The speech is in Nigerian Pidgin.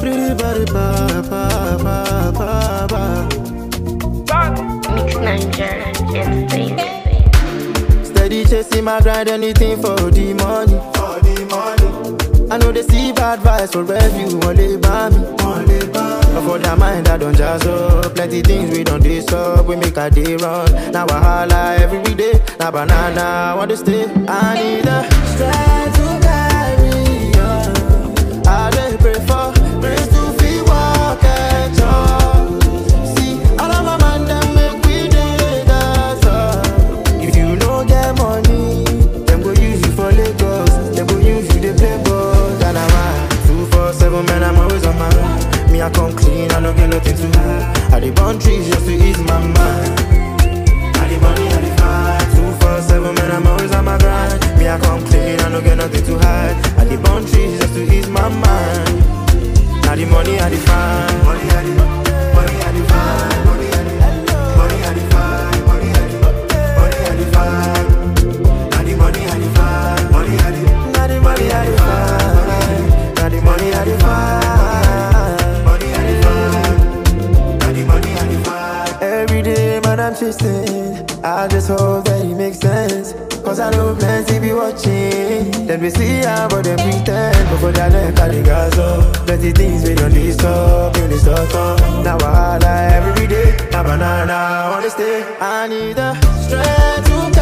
Pretty body, pa, pa, pa, pa, pa. Mix Niger and Spain. Steady chasing my grind, anything for the money. For the money. I know they see bad vibes for review, only by me. Only by me. But for their mind, I don't jazz up. Plenty things we don't do up, we make a day run. Now I holla every day. Now banana, I want to stay. I need a strength to carry on. I dey pray for grace to feel walk and talk. See, all of my man them make we dey dance up. If you no get money, them go use you for Lagos. Them go use you to play ball. And I'm a two four seven man, I'm always on my mind. Me I come clean, I don't get nothing to hide. I dey burn trees just to ease my mind. I the money, I the fight. Two four seven man, I'm always on my grind. Me I come clean, I don't get nothing to hide. I the burn trees just to ease my mind. Now the money, I the find. Money, I the money, I the find. Money, I the money, I the find. Money, I the money, I the find. Now the money, I the find. Money, I the now the money, I the find. Now the money, I the find. Money, I the find. Now the money, I the find. Every day, man, I'm chasing. I just hope that it makes sense. Cause I know plenty be watching. Then we see how, but they pretend. But for their neck, I dig us up. Plenty things we don't need stop. You need stop. Now I holla every day. Now banana, I wanna stay. I need the strength to